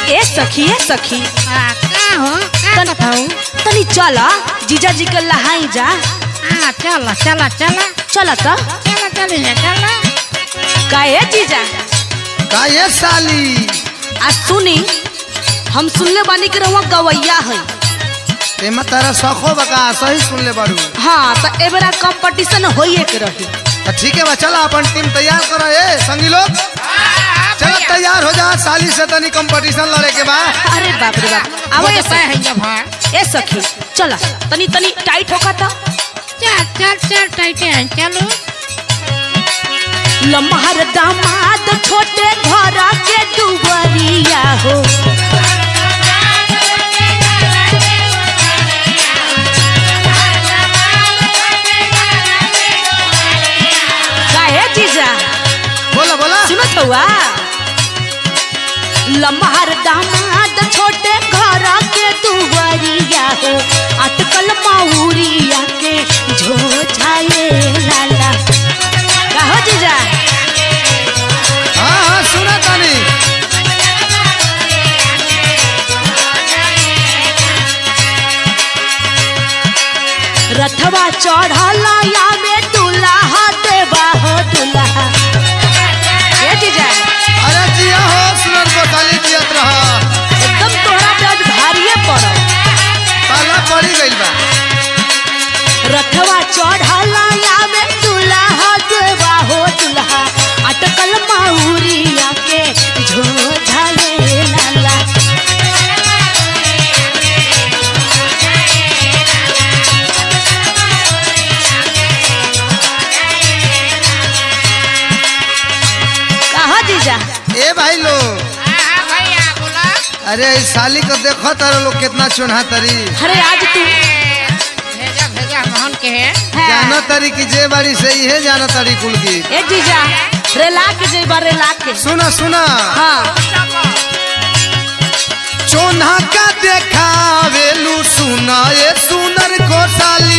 ए सखी ए सखी आ, का हो का तन- बताऊ तनी चल जीजा जी के लहाई जा हाँ चल चल चल चल त चल चल चल का ए जीजा का ये साली आ सुनी हम सुनले बानी कि रहुआ गवैया है एमा तारा शौको बका सही सुन ले बारू हाँ तो ए बेरा कंपटीशन होइए के रही तो ठीक है बा चला अपन टीम तैयार करो ए संगी लोग चलो तैयार हो जा साली से तनी कंपटीशन लड़े के बा अरे बाप रे बाप आवो ए है सखी ये भाई ए सखी चल तनी तनी टाइट होका था चल चल चल टाइटे हैं चलो लम्हर दामाद छोटे घर के दुबरिया हो काहे जीजा बोला बोला सुनत हुआ लम्हर दामाद छोटे घर के दुबरिया हो अटकल माहुरिया के झोझाए लाला कहो जीजा हाँ हाँ सुना तानी रथवा चढ़ल या में दुल्हा देवा हो दुल्हा ए जीजा अरे जिया हो सुनन को साली जियत रहा एकदम तोहरा पे आज भारिये पड़ल पाला पड़ी गइल बा रथवा चढ़ल या में दुल्हा देवा हो दुल्हा अटकल माहुरिया के झोझले लाला कहा जीजा ए भाई लोग हाँ भैया बोला अरे इस साली को देखो तारा लोग कितना चुनहा तरी अरे आज तू भेजा भेजा मोहन के है जानो तरी की जे बारी से ही है जानो तरी कुल की ए जीजा रेला के जेबा रेला के सुना सुना हाँ चोन्हा का देखावेलू सुना ये सुनर को साली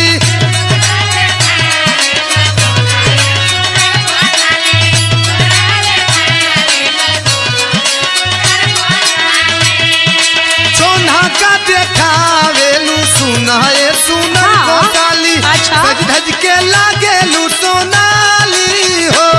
चोन्हा का देखावेलू सुना ये सुनर हाँ, को साली अच्छा। सज धज के लागेलू सोनाली हो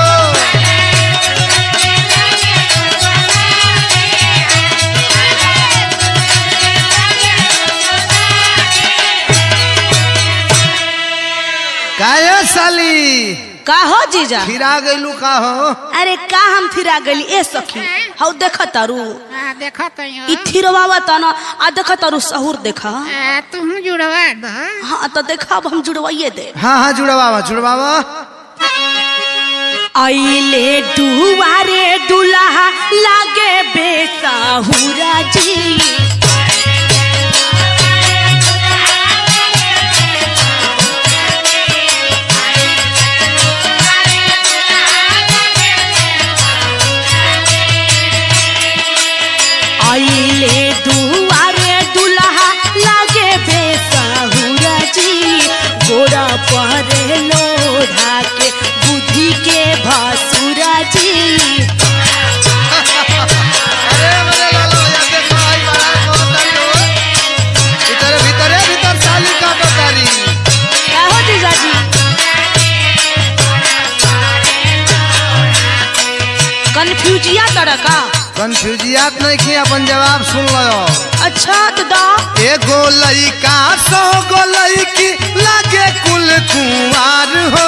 काहे साली का हो जीजा फिरा गइलू का हो अरे का हम फिरा गली ए सखी हौ देख तारू हाँ देखा तो ई थिरवावा त न आ देख तारू सहूर देखा तुम जुड़वा दो हाँ तो देखा अब हम जुड़वाइए दे हाँ हाँ जुड़वावा जुड़वावा आइले दुआरे दुल्हा लागे बेसाहुरा जी आइले दुआरे दुल्हा लागे बेसाहुरा जी गोरा पर लोढ़ा के बुद्धि के भासुरा जी अरे मेरे लालो या देखो आई बड़ा को तारी हो भीतर भीतर भीतर साली का तो तारी क्या हो जीजाजी कन्फ्यूजिया तरह का कंफ्यूजियात नहीं की अपन जवाब सुन लो अच्छा तो दा एगो लइका सौ गो लइकी लागे कुल कुंवार हो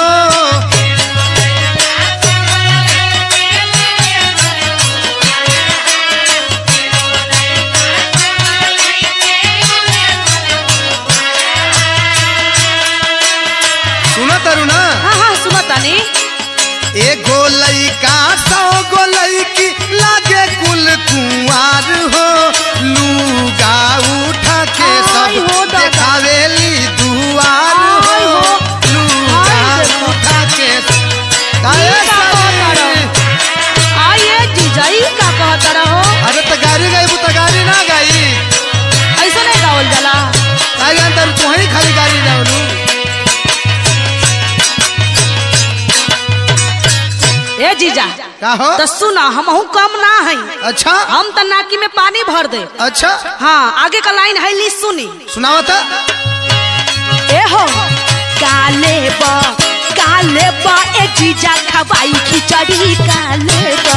सुनो तरु ना हाँ हाँ सुनो तानी एगो लइका सौ गो लइकी लागे कुल कुंवार हो लूगा उठा के आई सब हो दादा। देखावेली दुआर आई हो हो। लूगा आई देखो। उठा के काहे ई का कहत साली? रहो? आइए जीजाई का कहत रहो अरे तो गाड़ी गई तो गाड़ी ना गई ऐसा नहीं गावल जाला काहे अंदर तू ही खाली गाड़ी जाऊनु जीजा का हो तो सुना हमहू कम ना है अच्छा हम तो नाकी में पानी भर दे अच्छा हाँ आगे का लाइन है ली सुनी सुनावता ए हो काले बा काले बा ए जीजा खवाई खिचड़ी काले बा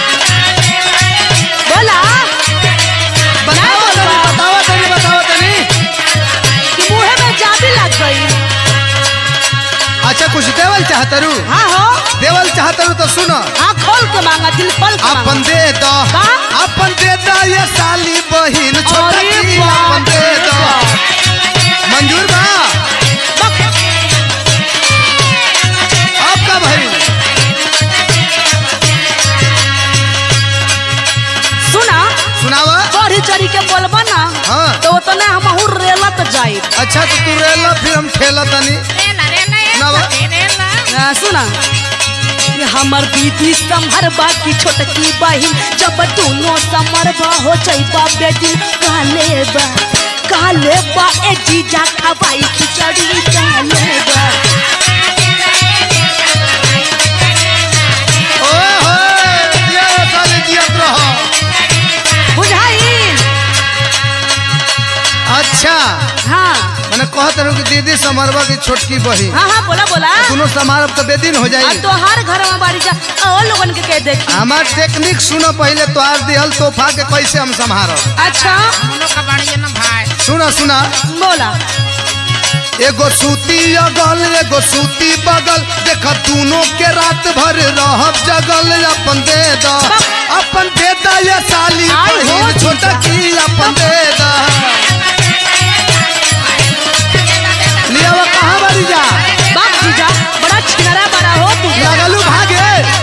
बोला बताओ बोलबा? तनी बताओ तनी बताओ तनी कि मुंह में जाबी लग गई अच्छा कुछ देवल चाहतरू हाँ हो देवल चाहतरू तो सुनो हाँ खोल के मांगा दिल खोल के अपन मांगा दे दो का? अपन दे दो ये साली बहिन छोटा अरे की बाप अपन दे रे दो बाप। मंजूर बा आपका भाई सुना सुनावा चढ़ी चढ़ी के बोलबा ना हाँ। तो उतना हम रेलत जाए अच्छा तो तू रेला फिर हम ठेला तनी रेला रेला ए नवा। सखी रेला सुना ये हमर दीदी समहर बाकी छोटकी बहिन जब दोनों समर बा हो जाइबा बेटी काले बा काले बा ए जीजा खवाई खिचड़ी काले बा ओए होए दिया ये साली जियत रहो बुझाइल अच्छा हाँ मैंने कहत रहूं कि दीदी समरवा की छोटकी बहिन हाँ हाँ बोला बोला दोनों समारोह तो बेदिन हो अब जाई तो हर घर में बारी जा और लोगन के कह देखी हमार टेक्निक सुनो पहले तोहार दिहल तोहफा के कैसे हम संभारब अच्छा हम लोग का बढ़िया ना भाई सुना सुना बोला एगो सूती अगल एगो सूती बगल देख दोनों के रात भर रहब जगल अपन दे द अपन दे द ये साली आई हो बहिन छोटा की अपन दे द लिया वो कहाँ बारी जा बाप जीजा बड़ा छिनरा बड़ा हो तू लगलू भागे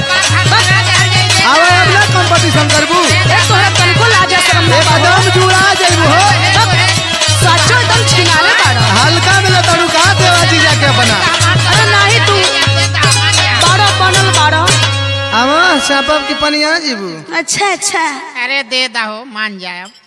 आवे अब ना कंपटीशन करबू ए तोहरा तनको लाजा शरम ना बाबा एकदम जुड़ा जाइबू हो सचो एकदम छिनाले बाड़ा हल्का में लतड़ू कहाँ देवा जीजा के अपना अरे नाही तू बाड़ा बनल बाड़ा आवा चापब की पनिया जीबू अच्छा अच्छा अरे दे दहो मान जाए अब